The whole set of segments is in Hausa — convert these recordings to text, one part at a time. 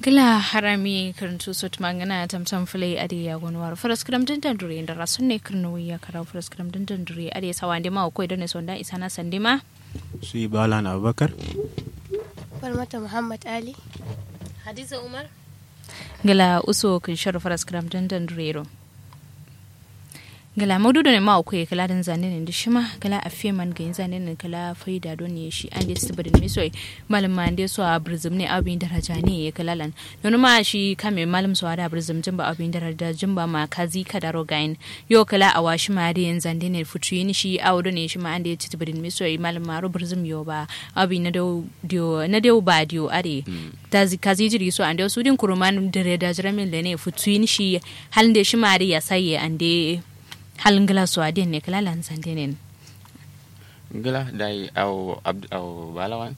gila harami karantu sot mangana tamtam fulai ade ya gonwar faras kram din dan dure da rasun ne kirno ya kara faras kram din dan dure ade sawande ma ko da ne sonda isana sandima su yi balan abubakar Falmata Muhammad Ali. Hadiza Umar. gila uso kin shar faras kram din dan dure ro gala maudu ne ma ko kala dan zane ne da shima gala afiye man ga zane ne kala faida don ne shi an da sibirin mi soy malam ma ande so a brizum ne abin daraja ne ya kala lan don ma shi kame malam so da brizum jin ba abin daraja jin ba ma kazi ka da rogain yo kala a washi ma da yan zande ne futu yin shi awdo ne shi ma an da sibirin mi soy malam ma ro brizum yo ba abin na do dio na dio ba dio are tazi kazi jiri so an da su din kuruman dare da jiramin da ne futu yin shi halin da shi ma da ya saye an da halin gila su adin ne kala lan sande ne gila dai au abd au balawan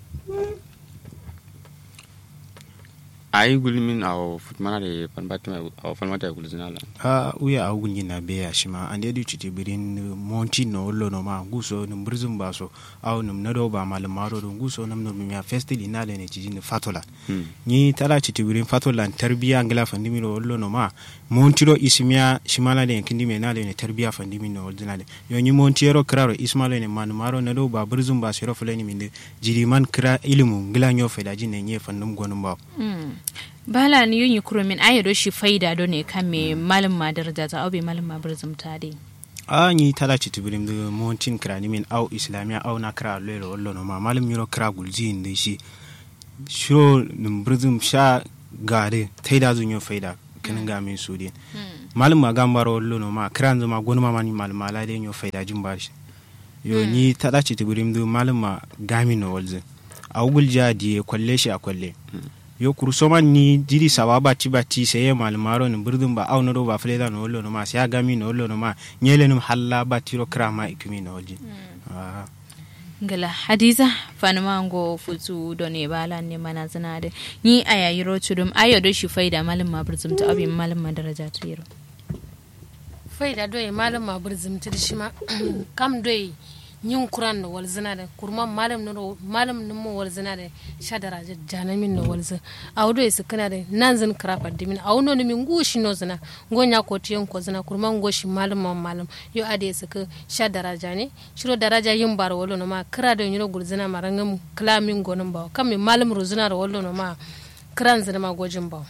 ai gulmin au futmana de panbatima au falmata gulzina la a uya a gunyi na beya shi ma an yadi citi birin monti no ollo no ma guso num brizum baso aw num nado ba malum maro don guso num num ya festival ina le ne ciji ni fatola ni tala citi birin fatola tarbiya ngila fandimi no ollo no ma monti ro ismiya shimala le kindi me na le ne tarbiya fandimi no ollo le yo ni monti ro kraro ismala ne man maro nado ba brizum ba sero fulani minde jiri man kra ilimu ngila nyo feda jine nye fandum gonum ba bala ni yin yukuro min ayo do shi faida do ne kan me malam ma daraja ta obe malam ma burzum ta de a ni tala ci tibirim de montin krani min au islamia au na kra lelo wallo no ma malam yiro kra gulji inde shi shiro num burzum sha gade taida zun yo faida kanin ga min sudin malam ma gambaro wallo no ma kran zuma gonuma mani malam mala de yo faida jin bar shi yo ni tala ci tibirim de malam ma gami no walze au gulja di kwalle shi a kwalle yo kursoman ni diri sawa bati bati seye malmaro ni birdum ba awno do ba fleda no wollo no ma siya gami no wollo no ma nyele num halla batiro krama ikumi no olji ah ngala hadiza fanuma ngo futu do ne bala ne mana zina de ni aya yiro chudum ayo do shi faida malam ma burzum ta obe malam ma daraja ta yiro Faida doye malam ma burzum ta shi ma kam doye yin kuran da walzina da kurman malam no malam no mo walzina da shadara da janamin no walza awdo su kana da nan zin krafa dimin awno ni min gushi no zina gonya ko tiyan ko zina kurman goshi malam ma malam yo ade su ka shadara jane shiro daraja yin bar wolo no ma kra da yiro gulzina marangam klamin gonin ba kam min malam ruzina da wolo no ma kran zina ma gojin ba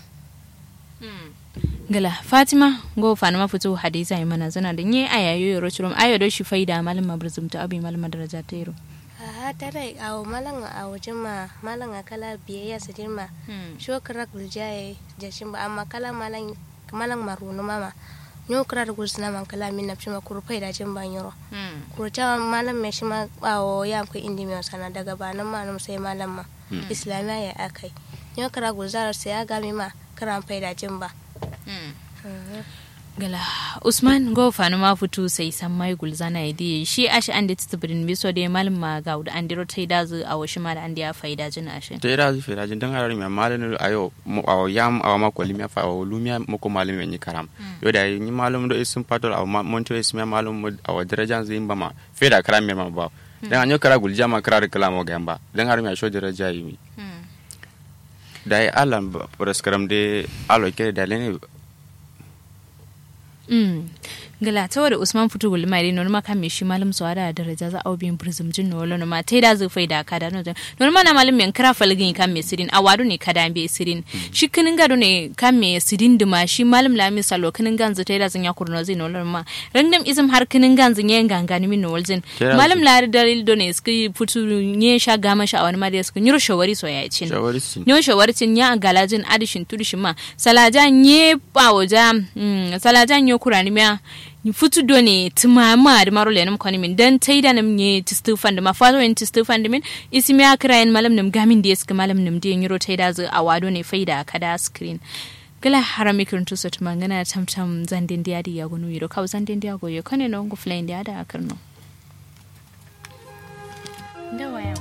gala fatima go fanuma futu hadiza yi mana zina da ni aya yiro chudum ayo do shi faida malam ma burzum ta obe malam ma daraja ta yiro A tare a malan a wajen ma malan a kala biyayya su dirma. Sho kara guljaye jashin ba amma kala malan malan marunu mama. Nyo kara da gulsuna man kala min na fima kurfai da jin ban yoro. Kurta malam mai shi ma bawo ya amka indi mai sana daga banan ma nan sai malam ma. Islamiya ya akai. Nyo kara gulzara sai ya gami ma kara faida jin ba. gala usman go fanu ma futu sai san mai gulzana idi shi ashi an da titibirin biso da malum ma ga da an diro tai dazu a washi ma da an da ya faida jin ashin te da zu fera jin dan harami malam ayo mo aw yam aw ma ko limya fa aw lumya mo ko malam ni karam yo da ni malam do isim patol aw monto ismi malam mo aw darajan zin ba ma feda karam me ma ba dan anyo kara gulja ma kara kalamo gamba dan harami sho daraja yi da ai alam praskaram de alo ke da lene Mm. gala ta wadda usman fito gulli mai dai norma kan me shi malam su da daraja za a bin prism jin no wala ma tai da zai fai da ka da no norma na malam men kra falgin kan me sirin a wadu ne kada be sirin shi kinin gado ne kan me sirin dima shi malam la mi salo kinin ganzu tai da zan ya kurno zai no ma random izim har kinin ganzu ne gangani min no walzin malam la dalil do ne ski futu ne sha gama sha wani ma da ski nyuro shawari so ya cin shawari sin nyo shawari cin ya galajin adishin tudishin ma salaja nye pawoja mm, salaja nyo kurani miya futu do ne tumama da maro lenum koni min dan taida nam nye tistu fand ma fato en tistu fand min ismi akra en malam nam gamin des ka malam nam de nyiro taida zu awado ne faida kada screen gala harami kirun tu sot mangana tam tam zandin dia di ya gonu yiro kaw zandin dia go yo kane no go flain dia da akarno da waya